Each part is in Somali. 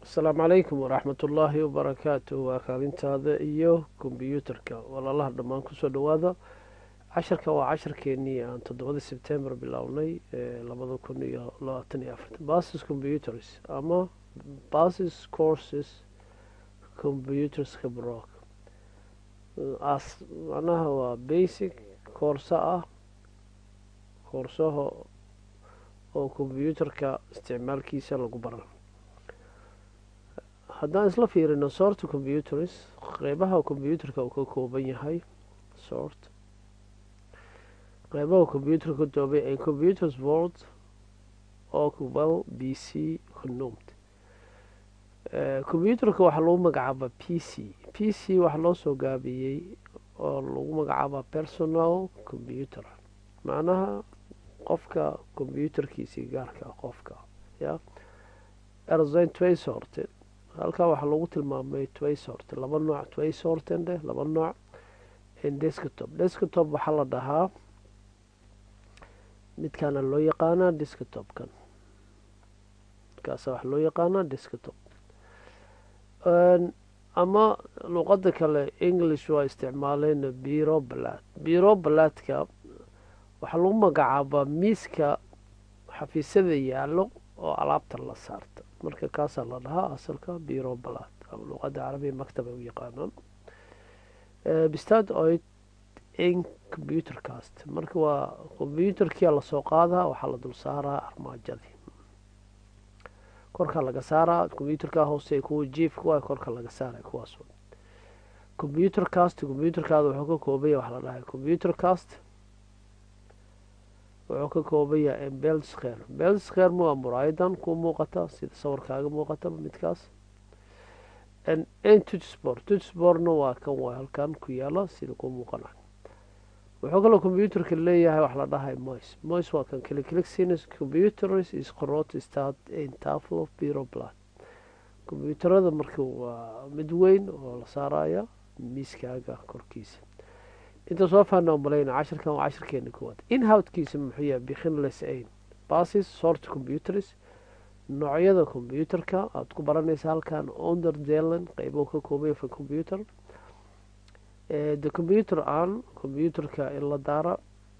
asalaamu calaykum waraxmat ullaahi wabarakaatu waa kaalintaada iyo kombyuutarka walaalaha dhammaan kusoo dhowaada casharka waa casharkeenii aan toddobadii sebtembar bilownay labada kun iyo labaatan iyo afartan basis computers ama basis courses computerska brock as macnaha waa basic koorso ah koorsaha oo kombyuutarka isticmaalkiisa lagu baran haddaan isla fiirino sort computers qeybaha combyuutarka uu ka kooban yahay sort qeybaha combyuutarka ka koobay ee computers world ocwell b c connomed combyuutarka waxaa lagu magacaabaa p c p c waxaa loo soo gaabiyey oo lagu magacaabaa personal computer macnaha qofka combyuutarkiisii gaarka qofka ya erzayn tway sorte halkaa waxaa lagu tilmaamay tway sorte laba nooc tway sorten dheh laba nooc desktop desktop waxaa la dhahaa midkaana loo yaqaanaa desktopkan markaasa waxaa loo yaqaanaa desktop ama luqada kale english waa isticmaaleen biro balad biro baladka waxaa lagu magacaabaa miiska xafiisyada yaallo oo alaabta la saarta marka kaasaa la dhahaa asalka biro balad ama luqada carabiya maktab ay u yaqaanaan bistad oid in computer cast marka waa combyuutarkia lasoo qaadaa waxaa la dul saaraa armaajadii korka laga saaraa combyuutarka hoose kuwa jiefka waa korka laga saaraya kuwaas combyuter cast combyuutarkaada wuxuu ka koobanya waxa la dhahay combyuter cast wuxuu ka kooban yahay belsker belsker waa muraayadan ku muuqata sida sawirkaaga muuqata midkaas n tutsport tutsportna waa kan waa halkan ku yaala sida ku muuqana wuxuu kaloo combyuutarka leeyahay wax la dhahay mois mois waa kan cliclicsinus computers is corot start in tafel of biro blood combyuutarada marka waa mid weyn oo la saaraya miiskaaga korkiisa inta soo faana malayna cashirkan waa cashirkeena koowaad inhowtkiisa muxuu yahay bikhinles ain basis sort computers noocyada combyuutarka aada ku baranaysa halkan onder zealand qeybo ka koobaya for computer the computer aan combyuutarka in la daara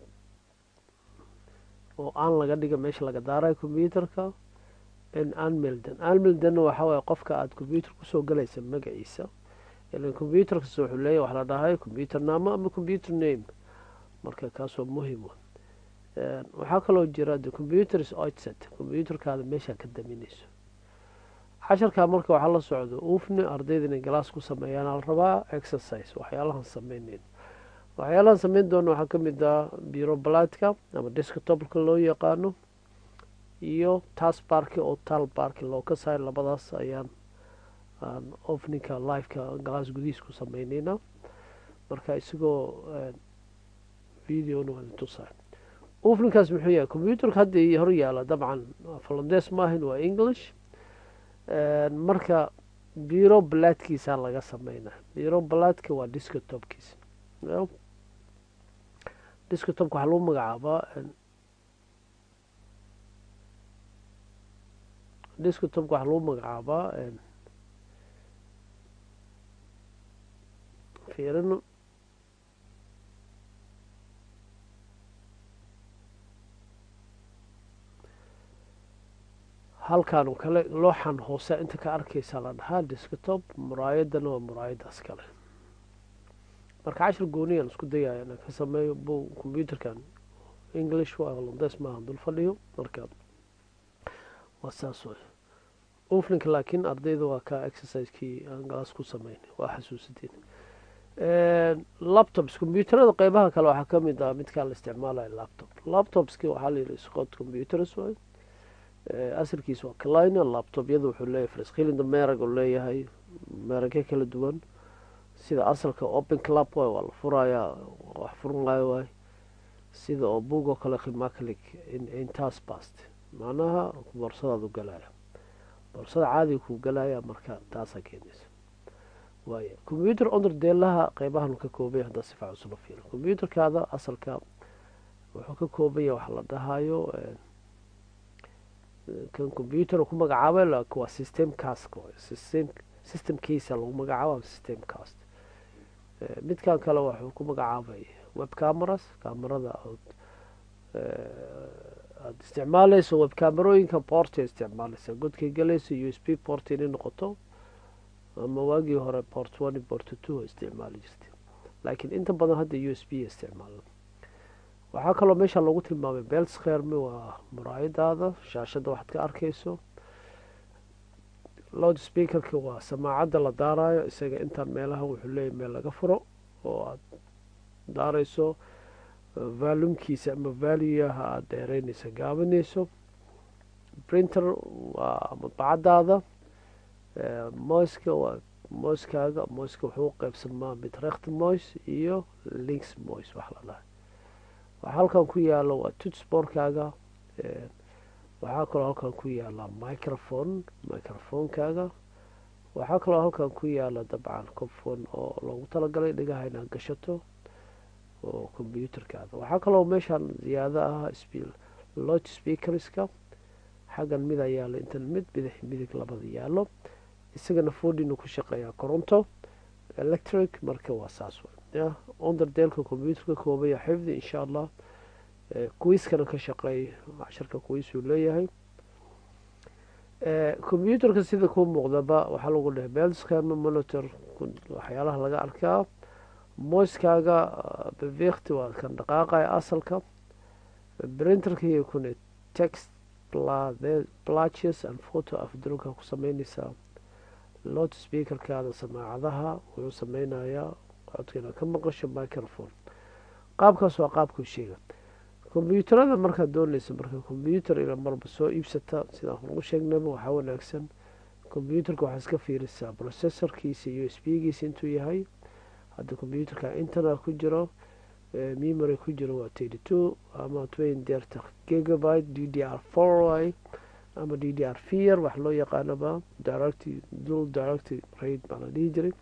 oo aan laga dhiga meesha laga daarayo combyuutarka anmelden anmeldenna waxaa waye qofka aada combyuutar kusoo galaysa magaciisa ilan combyuutarkas wuxuu leeyahy wax la dhahay combyuter naamo ama combyuter name marka kaasoo muhim waxaa kaloo jira the computers oidset combyuutarkaada meeshaa ka daminayso casharkaa marka waxaa la socdo uufni ardayda inay galaas ku sameeyaan ala rabaa exercise waxyaalahan sameyneyn waxyaalahan sameyn doona waxaa kamid ah biro baladka ama desktopka loo yaqaano iyo tas barki oo tal barki loo ka saar labadaas ayaan aan ofninka liveka galaas gudihiis ku sameyneyna marka isagoo videona waa tusaa ofninkaas muxuu yahay combyuutarka hadda hor yaala dabcan falandes maahin waa english marka biro baladkiisaa laga sameynaa biro baladka waa desktopkiisa desktopka waxaa lagu magacaabaa desktopka waxaa lagu magacaabaa fiirino halkan oo kale looxan hoose inta ka arkaysaa la dhahaa desktop muraayadana waa muraayadaas kale marka cashir gooniyaan isku dayaya inaan ka sameeyo bu combyuutarkan english waa holandes maahan dul fadhiyo marka waa saas way oflinka laakiin ardayda waa ka exercisekii aan galaas ku sameyn waa xasuusateen laptops combyuutarada qeybaha kale waxaa kamid ah midkaa la isticmaalayo laptop laptopski waxaa layihi scott computers way asalkiisa waa calina laptopyada wuxuu leeyahay friskhilinda merag uu leeyahay meragyo kala duwan sida asalka open club waay waa la furayaa wax furunaayo waay sida oo bug oo kale khimaclic intaas bast macnaha boorsadaad u galaya boorsada caadiga kuu galaya marka taasaa keenaysa waaya combyuter onder deelaha qeybahan ka koobaya haddaa si fiican usula fiiro combyuterkaada asalka wuxuu ka kooban yahay waxa la dhahayo kan computer ku magacaabay laakiin waa system cast system systemkiisa lagu magacaabo system cast midkan kale wuxuu ku magacaabay web cameras camerada ood aada isticmaaleyso web camerooyinka portay isticmaaleysa godkay galayso u s b port inay noqoto ama waagii hore port one port two isticmaali jirtay laakiin inta badan hadda u s b isticmaala waxaa kaloo meesha loogu tilmaamay belskermi waa muraayadaada shaashadda waxaad ka arkeyso loud speakerka waa samaacadda la daarayo isaga intaan meelaha wuxuu leeyahy meel laga furo oo aada daareyso valumkiisa ama valuyaha aada dheereyneysa gaabineyso printer waa madbacadaada moyska waa moyskaaga moyska wuxuu u qeybsamaa mid rekt moys iyo links moys wax la dhahay waxaa halkan ku yaalo waa tutsborkaaga waxaa kaloo halkan ku yaala microphone microphonekaaga waxaa kaloo halkan ku yaala dabcan cofon oo loogu talagalay dhigaha inaad gashato oo combyuterkaada waxaa kaloo meeshaan ziyaado ah lot speakerska xaggan mid ayaalo intan mid bidix midig labada yaalo isagana fordinu ku shaqeeyaa coronto electric marka waa saas w onderdeelka combyuterka koobaya xifdi insha allah kuwiiskana ka shaqeey casharka kuwiisuu leeyahay combyuterka sida kuu muuqdaba waxaa lagu dhahay belskama monitor waxyaalaha laga arkaa moyskaaga bevikti waa kan dhaqaaqaya asalka printerkii kuna text plaches and photo afdrunka ku sameyneysaa lot speakerkaada samaacadaha wuxuu sameynayaa codkiina ka maqasho microphone qaabkaas waa qaabkuu sheega kombyuutarada markaad dooneysa marka combyuter ila marba soo iibsata sidaan ugu sheegnaba waxaa wanaagsan combyuterka waxaa iska fiirisaa processorkiisa iyo s b giisa intuu yahay hadda combyuterka internet ku jiro memory ku jiro waa thirty two ama twen derta gigabyte d d r four y ama d d r vier wax loo yaqaanaba direct dul direct rate baa la dhihi jiray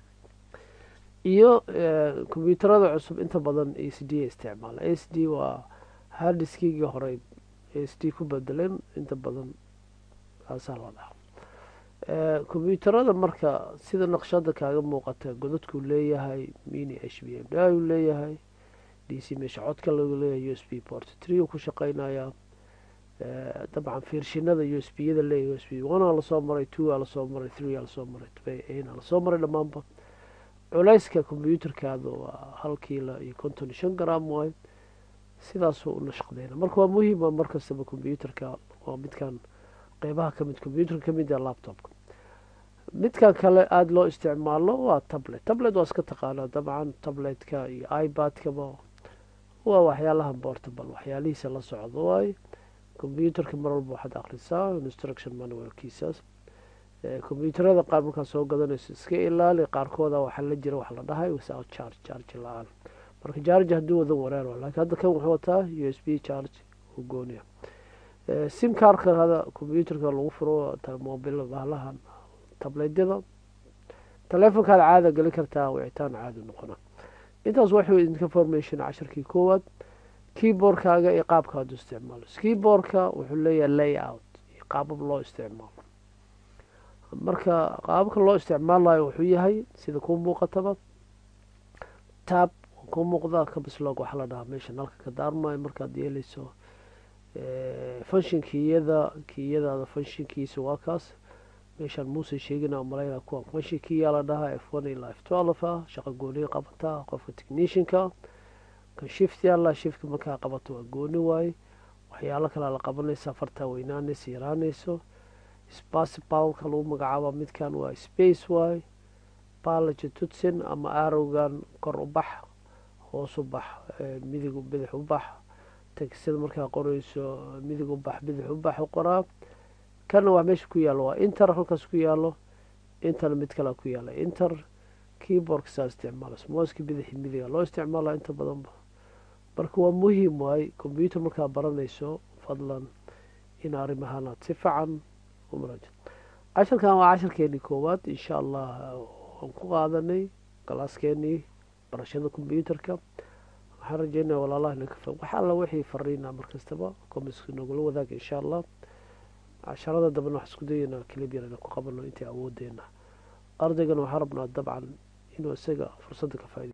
iyo combyuterada cusub inta badan a c d isticmaala a c d waa hardiskigii hore a c d ku bedeleen inta badan kaasaa la dhaha combyuterada marka sida naqshada kaaga muuqata godadkuu leeyahay mini h b m da uu leeyahay d c meesha codka lagu leeyahay u s b port tree uu ku shaqeynayaa dabcan fiirshinada u s b yada leeyahay u s b one aa lasoo maray two aa lasoo maray three aa lasoo maray a lasoo maray dhammaanba culeyska combyuterkaada waa hal kiila iyo konton iyo shan gram waay sidaasuu u nashqadeyna marka waa muhiima markastaba combyuterka waa midkan qeybaha kamid combyuterka kamid a laptopka midkan kale aada loo isticmaalo waa tablet tablet waa iska taqaanaa dabcan tabletka iyo ibadkaba waa waxyaalaha portable waxyaalihiisa la socdo waay combyuterka mar walba waxaad akrisaa instruction manualkiisaas combyuterada qaar markaa soo gadanayso iska ilaali qaarkooda waxaa la jira wax la dhahay without charge charge la-aan marka charge hadduu wadan wareer lakin hadda kan wuxuu wataa u s b charge u gooniya sim karka hada combyuterka lagu furo mobil bahalahan tabletyada telefonkaad caada geli kartaa wicitaan caadi noqona intaas waxuu idinka formation casharkii koowaad keyboardkaaga iyo qaabka hadu isticmaalo keyboardka wuxuu leeyahay layout iyo qaabab loo isticmaalo marka qaababka loo isticmaalayo wuxuu yahay sida kuu muuqataba tab kuu muuqda kabislog waxaa la dhahaa meesha nalka ka daarmayo markaad yeeleyso funshin kiyada kiyadaada funshinkiisa waa kaas meeshaan muuse sheegina malayna kuwa funshin kiyaa la dhahaa f one ilaa f twelve ah shaqa gooniga qabataa qofka technishinka kan shift yaala shiftka markaa qabato waa gooni waaye waxyaalo kalea la qabanaysa fartaa weynaanaysa yaraanayso spacipalka lagu magacaaba midkan waa space waay balaja tutsin ama arowgan kor u bax hoos u bax midig bidix u bax tegsida markaa qoreyso midig u bax bidix u bax u qoraa kana waa meesha ku yaalo waa inter halkaas ku yaalo interna mid kalea ku yaala inter keyboardka saa isticmaala smooska bidixi midiga loo isticmaala inta badanba marka waa muhiim waay combyuter markaa baranayso fadlan in arrimahaanaad si fican casharkan waa casharkeenii koowaad insha allah waan ku qaadanay galaaskeenii barashada combyuterka waxaan rajeynaya walaalaha inaka wax alla wixii fariina markastaba komiska nogula wadaaga insha allah casharada dambena wax isku dayeynaa kilib yar ina ku qabano intii awoodeena ardaygana waxaa rabnaa dabcan inuu isaga fursadda ka faa'iday